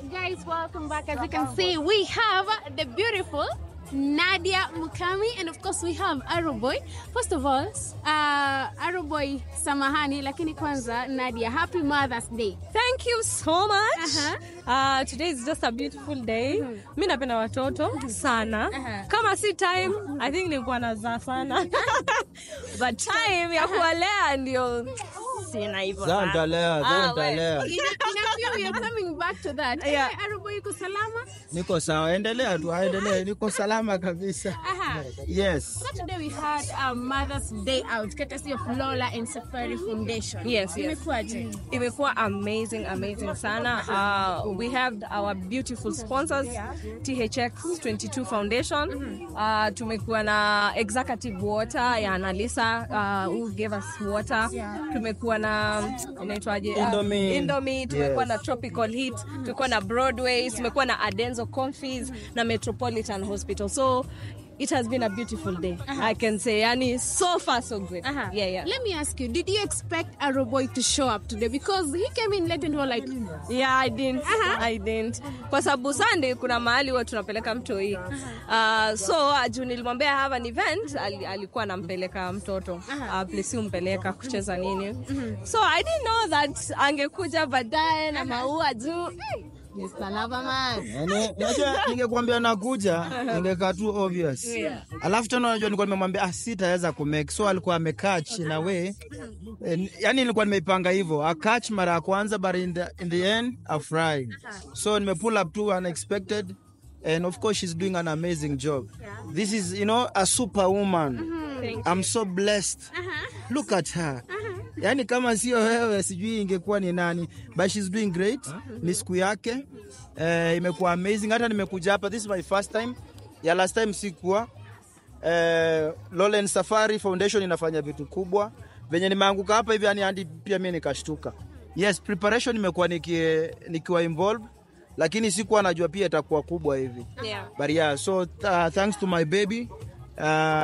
guys, welcome back. As you can see, we have the beautiful Nadia Mukami, and of course we have Aroboy. First of all, uh, Aroboy, samahani, lakini kwanza Nadia, happy Mother's Day. Thank you so much. Aha. Uh, today is just a beautiful day. Mi napenda watoto sana. Aha. Kama si time, I think nilikuwa nazaa sana. But time ya kuwalea ndio sina hivyo. Zaa sana. nitalea, Ah, zaa we. nitalea. Ina, ina feel you're coming back to that. Yeah. Eh, Aroboy yuko salama? Niko sawa, endelea tu, endelea. Niko salama kabisa. Aha. Yes. So today we had a Mother's Day out courtesy of Lola and Safari Foundation. Yes, yes. Imekuwaje? imekuwa amazing amazing sana uh, we have our beautiful sponsors thx 22 foundation uh, tumekuwa na executive water ya analisa uh, who gave us water tumekuwa na inaitwaje uh, Indomie. Indomie, tumekuwa Yes. na tropical heat tumekuwa na broadway tumekuwa na adenzo confis na metropolitan hospital so it has been a beautiful day i can say yani so far so good Uh-huh. yeah yeah Let me ask you, did you expect Aroboy to show up today? Because he came in late and we were like, Yeah, I didn't. I didn't. Kwa sababu Sunday kuna mahali huwa tunapeleka mtoi. Uh, so uh, juu nilimwambia I have an event, ali, alikuwa anampeleka mtoto. Uh, please umpeleka kucheza nini. So I didn't know that angekuja baadaye na maua juu. Yes, salama man. Yani, unajua ningekuambia nakuja, ningekaa tu obvious. Yeah. Alafu tena unajua nilikuwa nimemwambia ah, sitaweza kumake. So alikuwa amekaa chini we. Yani nilikuwa nimeipanga hivyo. A catch mara ya kwanza but in the, in the end a fry. So nime pull up too unexpected and of course she's doing an amazing job. This is, you know, a superwoman. Thank I'm so blessed. Look at her. Yaani kama sio wewe sijui ingekuwa ni nani. But she's doing great. Ni siku yake. Eh, imekuwa amazing. Hata nimekuja hapa. This is my first time. Ya last time sikuwa. Eh, Lolen Safari Foundation inafanya vitu kubwa. Venye nimeanguka hapa hivi yani hadi pia mimi nikashtuka. Yes, preparation imekuwa niki, nikiwa involved lakini sikuwa najua pia itakuwa kubwa hivi. Yeah. But yeah, so uh, thanks to my baby uh,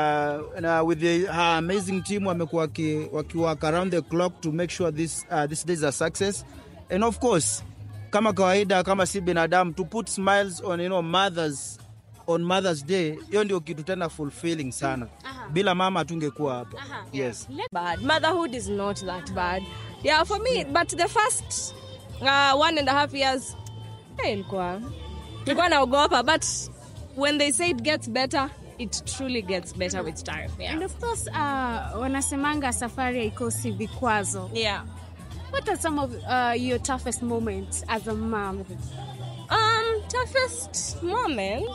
na with the, her amazing team wamekuwa waki, waki work around the clock to make sure this, uh, this day is a success. And of course, kama kawaida kama si binadamu to put smiles on you know, mothers on Mother's Day, hiyo ndio kitu tena fulfilling sana. Bila mama hatungekuwa hapa. Yes. bad. Motherhood is not that bad. Yeah, for me, but the first uh, one and a half years, eh, ilikuwa ilikuwa naogopa, but when they say it gets better, it truly gets better with time. Yeah. and of course, uh, wanasemanga safari haikosi vikwazo. Yeah. What are some of uh, your toughest moments as a mom? Um, toughest moment.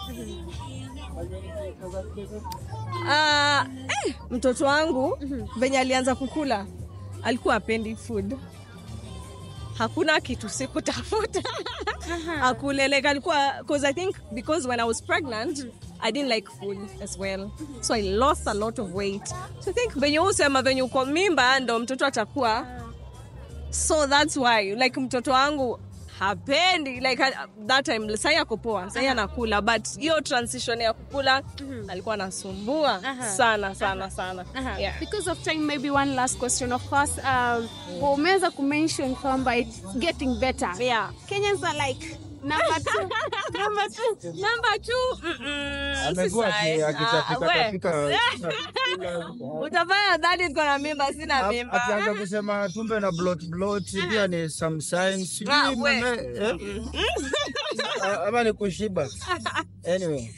Uh, eh, mtoto wangu venye alianza kukula alikuwa apendi food hakuna kitu sikutafuta akuleleka alikuwa cause i think because when i was pregnant i didn't like food as well so i lost a lot of weight so i think venye usema venye uko mimba ndo mtoto atakuwa so that's why like mtoto wangu hapendi like uh, that time sai ako poa sai anakula but hiyo transition ya kukula alikuwa anasumbua sana sana sana Aha. yeah. Because of time, maybe one last question. Of course, um, umeweza kumention kwamba it's getting better. Yeah. Kenyans are like number two, number two. Number two, mm-mm, Amekuwa si aki- size. akitapika- Ah, we. tapika- utafanya dhani niko na mimba sina mimba Akianza kusema tumbe na blot blot pia ni some signs. Sijui Ah, we. mame- eh? Ah, ama ni kushiba. Anyway.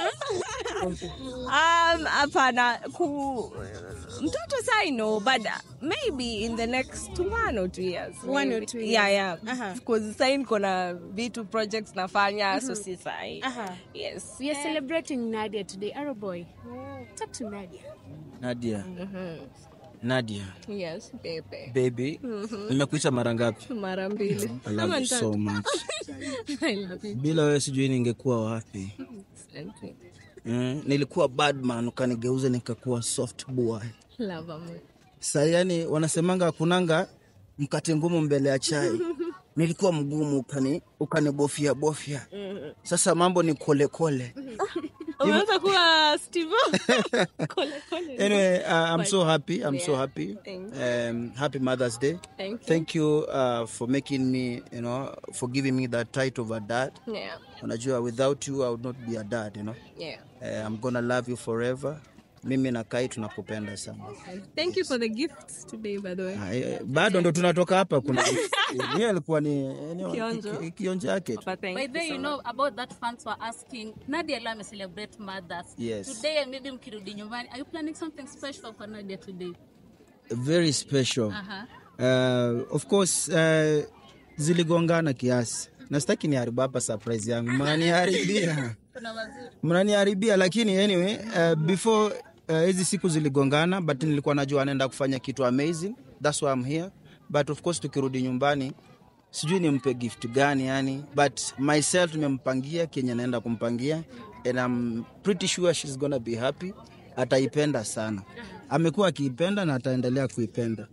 Um, hapana ku mtoto sai no but maybe in the next one or two years One or maybe. two yeah years. yeah Aha. because sai niko na vitu projects nafanya so si sai Aha. yes We are celebrating Nadia today. Arrow boy, talk to Nadia. Nadia. Nadia. yes baby Baby. Nimekuita mara ngapi? mara mbili I love you so much. I love you. Bila wewe sijui ningekuwa wapi. Asante. Mm, nilikuwa bad man ukanigeuza nikakuwa soft boy. Love you. Sasa yani wanasemanga kunanga mkate ngumu mbele ya chai. Nilikuwa mgumu ukani ukanibofia bofia. Sasa mambo ni kole kole. umeanza kuwa steve Kole, kole. Anyway, uh, I'm so happy. I'm so Yeah. happy. Thank Um, happy Mother's Day. Thank you. Thank you uh, for making me, you know, for giving me that title of a dad. yeah Unajua, without you, I would not be a dad, you know. yeah Uh, I'm gonna love you forever. Mimi na Kai tunakupenda sana. thank you for the gifts today by the way Ah, eh, Bado ndo tunatoka hapa. Kuna yeye alikuwa ni ni- Kionjo. ki- kionjo yake tu. but thank By you the way, so you know about that fans were asking Nadia leo ame celebrate mothers. Yes. Today maybe mkirudi nyumbani, are you planning something special for Nadia today? Very special. Aha. Uh, of course uh, ziligongana kiasi na sitaki niharibu hapa surprise yangu mnaniharibia Kuna waziri. mnaniharibia lakini anyway uh, before uh, hizi siku ziligongana but nilikuwa najua anaenda kufanya kitu amazing that's why I'm here but of course tukirudi nyumbani sijui nimpe gift gani yani but myself nimempangia kenye naenda kumpangia and I'm pretty sure she's gonna be happy ataipenda sana amekuwa akiipenda na ataendelea kuipenda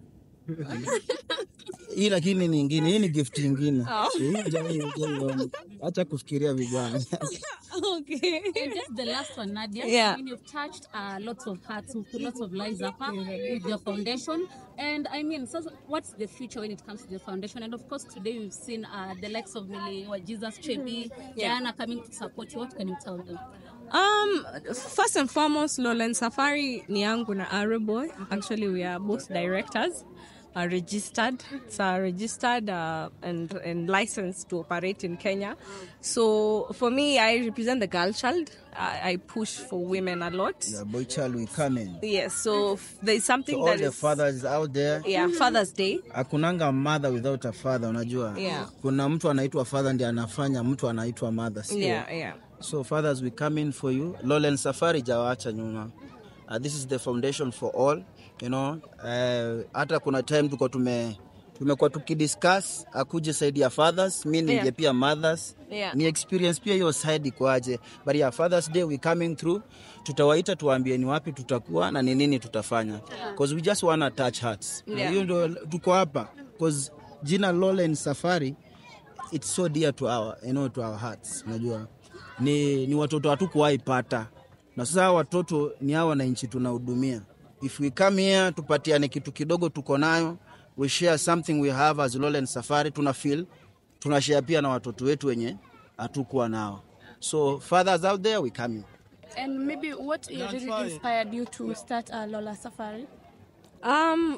hii lakini ni ingine hii ni gift ingine Hii ndio- hii ndio- acha kufikiria vijana okay And just the last one, Nadia. Yeah. I mean, you've touched uh, lots of hearts, you've put lots of lives up uh, with your foundation. And I mean, so what's the future when it comes to the foundation? And of course, today we've seen uh, the likes of Millie, or Jesus Chebi, Diana coming to support you. What can you tell them? Um, first and foremost, Lowland Safari ni yangu na Arrowboy. Actually, we are both directors, are registered. So are registered uh, and and licensed to operate in Kenya. So for me, I represent the girl child. I, I push for women a lot. Yeah, boy child we come in. Yes. So f- there is something To all that the is fathers out there yeah Father's Day. hakunanga mother without a father unajua Yeah. kuna mtu anaitwa father ndiye anafanya mtu anaitwa mother sio? Yeah, yeah. so fathers we come in for you Lowland Safari jawaacha nyuma uh, this is the foundation for all you know uh, hata kuna time tuko tume tumekuwa tukidiscuss akuje side ya fathers mi nije Yeah. pia mothers Yeah. ni experience pia hiyo side ikoaje but yeah, fathers day we coming through tutawaita tuwaambie ni wapi tutakuwa na ni nini tutafanya because we just wanna touch hearts Na Yeah. hiyo ndo tuko hapa because jina Lowland Safari it's so dear to our, you know, to our hearts unajua ni, ni watoto hatukuwahi pata na sasa hawa watoto ni hawa wananchi tunahudumia if we come here tupatiane kitu kidogo tuko nayo we share something we have as Lowland Safari tuna feel tunashare pia na watoto wetu wenye hatukuwa nao so fathers out there we come in And maybe what really inspired you to start a Lola Safari? Um,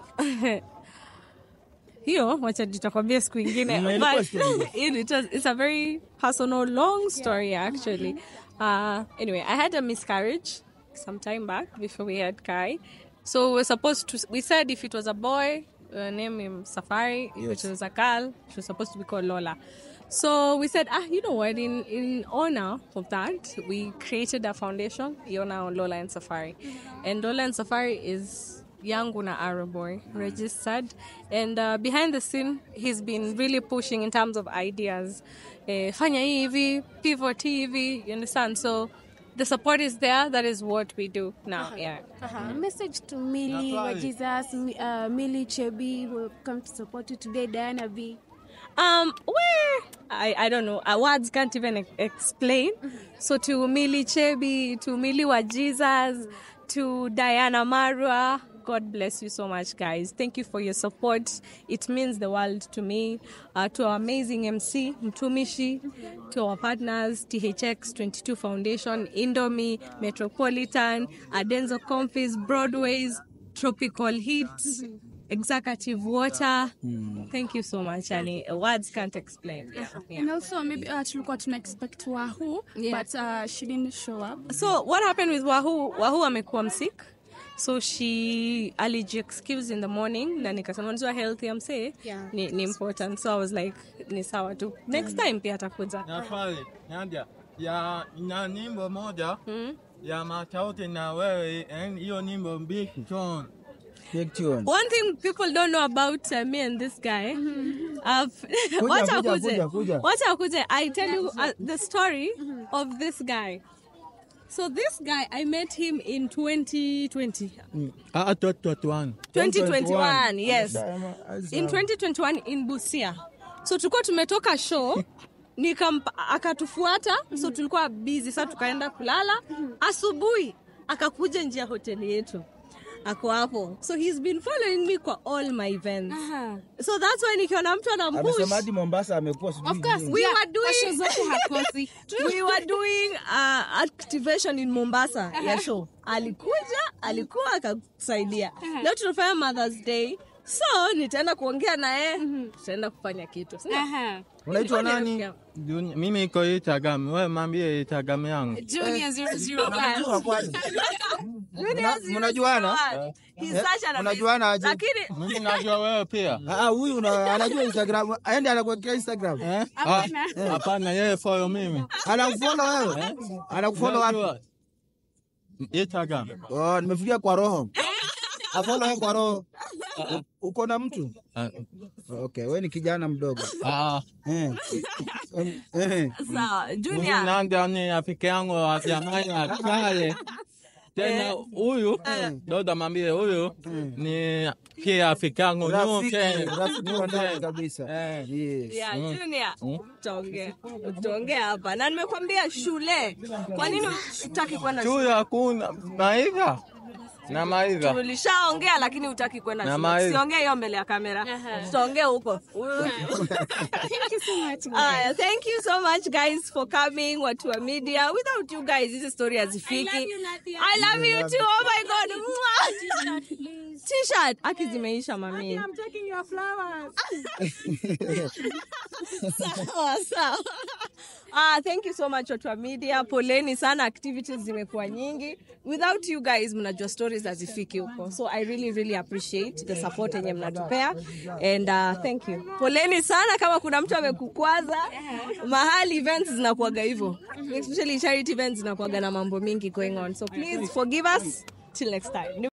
hiyo wacha nitakwambia siku ingine Mm, ilikuwa But siku ingine. it was, it's a very personal long story actually uh, anyway i had a miscarriage some time back before we had kai so we were supposed to we said if it was a boy uh, name him safari if Yes. it was a girl she was supposed to be called lola so we said ah you know what in in honor of that we created a foundation Yona lola and safari and lola and safari is yangu na Arrowboy registered and uh, behind the scene he's been really pushing in terms of ideas eh, fanya hii hivi pivot hii hivi you understand so the support is there that is what we do now yeah Uh-huh. Message to Millie, wa Jesus, Mi- uh, Millie Chebi, who come to support you today, Diana B. Um, where I, I don't know. Uh, words can't even e- explain. So to Millie Chebi, to Millie wa Jesus, to Diana Marwa, God bless you so much, guys. Thank you for your support. It means the world to me. Uh, to our amazing MC, Mtumishi, to our partners, THX 22 Foundation, Indomie, Metropolitan, Adenzo Confis, Broadways, Tropical Heat, Executive Water. Thank you so much, Annie. Words can't explain. Yeah, yeah. And also maybe uh, tulikuwa tuna expect Wahoo Yeah. but uh, she didn't show up. So what happened with Wahoo? Wahoo amekuwa msick. So she aliji excuse in the morning na nikasema unajua health ya msee Yeah. ni, ni important. So I was like ni sawa tu. Next time pia atakuja. na swali Nadia, ya ina nyimbo moja ya matauti na wewe, and hiyo nyimbo Big John. Big tune. One thing people don't know about uh, me and this guy. I've wacha kuja, akuje. kuja, kuja. Wacha akuje. I tell you uh, the story of this guy. So this guy, I met him in 2020. Ah, tot tot one. 2021, yes. Diana, as, In uh, 2021 in Busia. So tulikuwa tumetoka show nikampa akatufuata so tulikuwa busy sa tukaenda kulala asubuhi akakuja nje ya hoteli yetu ako hapo so he's been following me kwa all my events so that's why nikiona mtu anampush amesema hadi mombasa amekuwa sijui Of course, nini. We yeah, were doing- kwa show zote hakosi. we were doing uh, activation in mombasa ya show alikuja alikuwa akakusaidia leo tunafanya mothers day so nitaenda kuongea naye tutaenda kufanya kitu Aha. unaitwa nani Juni- Mimi iko Instagram, wewe mwambie Instagram yangu. Junior 001. Unajua kwani? Mna- mnajuana He's Eh, such an unajuana aje? lakini Mimi najua wewe pia. Ah, huyu una- anajua instagram aende anakuwekea instagram Eh? Ah, Hapana, yeye follow mimi. anakufollow wewe anakufollow wapi Najua. Instagram. oh, nimefikia kwa roho afollow wewe kwa roho U- uko na mtu Ah, okay wewe ni kijana mdogo ah, eh. Em, eh. sawa mimi junior nanda ni rafiki yangu wa zamani wa kale. Tena huyu doda mwambie huyu ni pia rafiki yangu Rafiki, nyuke. rafiki wa ndani kabisa Eh. yes. Yeah, Junior, utaongea utaongea hapa na nimekwambia shule. Kwa nini utaki kwenda shule? Chuo hakuna maiva na maiva. Tulishaongea lakini utaki kwenda Na shule. mai- Siongee hiyo mbele ya kamera. Tutaongea huko. Thank you so much. Aya, thank you so much guys for coming watu wa media. Without you guys hizi story hazifiki. I love you too. Oh my god. Mwah. T-shirt. Aki zimeisha mami. sawa sawa. Ah, thank you so much watu wa media. Poleni sana, activities zimekuwa nyingi. Without you guys mnajua stories hazifiki huko. So I really really appreciate the support yenye mnatupea and uh, thank you. Poleni sana kama kuna mtu amekukwaza. Mahali events zinakuaga hivyo. Especially charity events zinakuaga na mambo mingi going on. So please forgive us till next time.